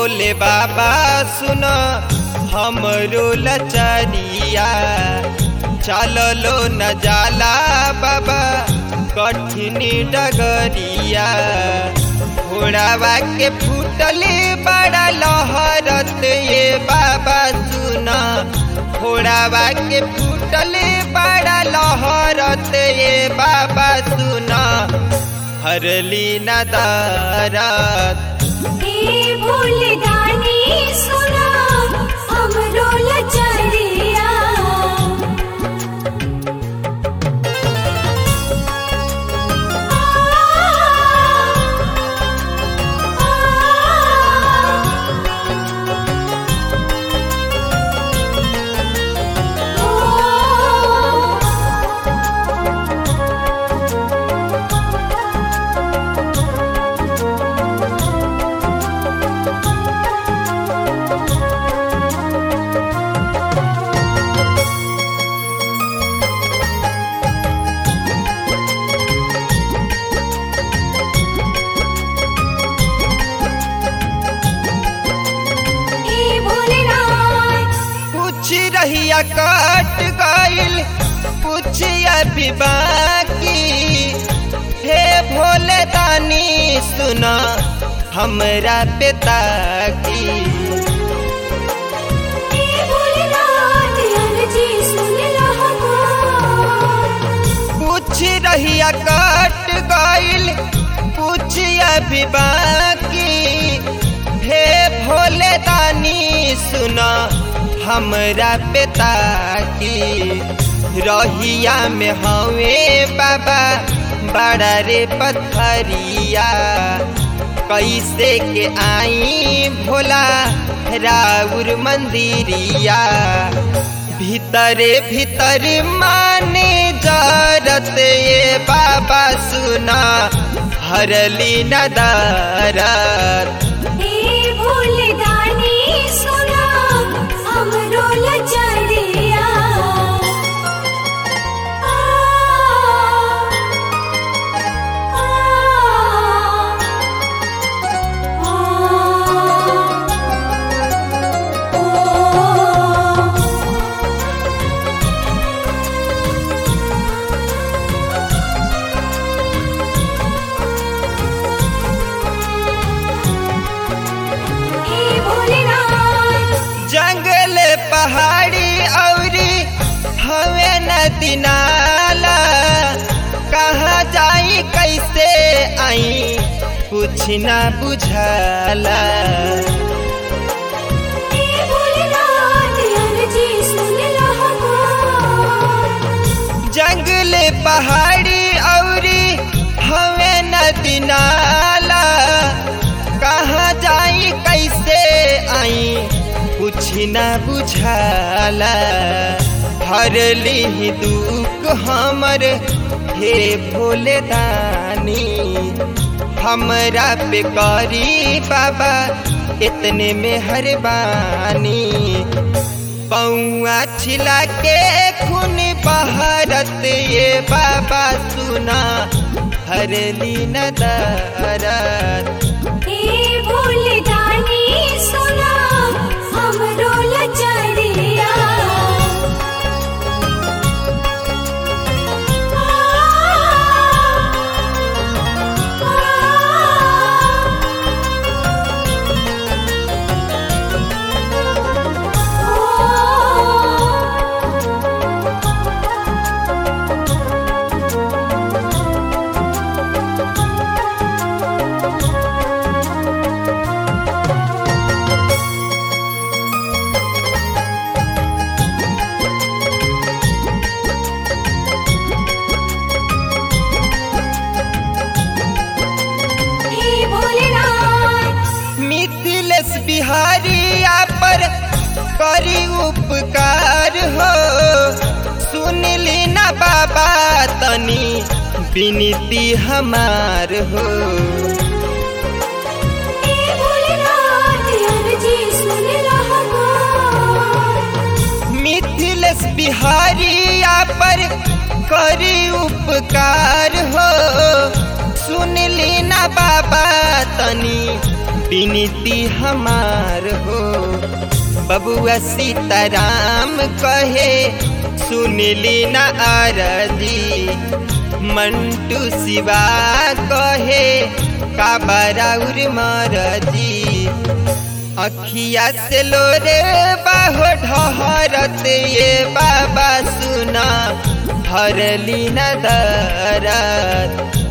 भोले बाबा सुन हमरो लचरिया चललो न जाला बाबा कठिन डगरिया घोड़ावा के फूटले बड़ा लहरत ये बाबा सुना घोड़ावा के फूटले बड़ा लहरत ये बाबा सुना हरली नदारत हे भूलदानी सुना हमरो लचरिया हे भोलेनाथ कुछ रहिया कट गइल कुछ अभी बाकी हे भोले दानी सुना हमरा पिता की हे भोलेनाथ अर्जी सुन हमार कुछ रहिया कट गइल कुछ अभी बाकी हे भोले दानी सुना हमरा पिता की रहिया में हवे बाबा बड़ा रे पथरिया कैसे के आई भोला राउर मंदिरिया भीतरे भीतर माने जरत ये बाबा सुना हरली नदारत हे भूलदानी सुना हमरो लचरिया आ आ आ हे भोलेनाथ जंगल पहाड़ी औरी हवे नदी नाला कहाँ जाई कैसे आई कुछ ना बुझाला हे भोलेनाथ अर्जी सुन हमार जंगल पहाड़ी औरी हवे नदी नाला कहाँ जाई कैसे आई कुछ न बुझाला हरली दुख हमर हे भोले दानी हमरा पे करी बाबा इतने में हरबानी पौआ छिला के खून बहरत ये बाबा सुना हरली नदरत हे भोलेदानी सुना हमरो लचरिया हे भोलेनाथ मिथिलेश बिहारिया पर करी उपकार हो सुनली न बाबा तनी विनती हमार हो हे भोलेनाथ अर्जी सुन हमार मिथिलेश बिहारिया पर करी उपकार हो सुनली न बाबा तनी विनती हमार हो बबुआ सीताराम कहे सुनली न आरदी मंटू शिवा कहे काबराउर मरदी अखिया से लोरे बाहो ढहरत ये बाबा सुना हरली न दरद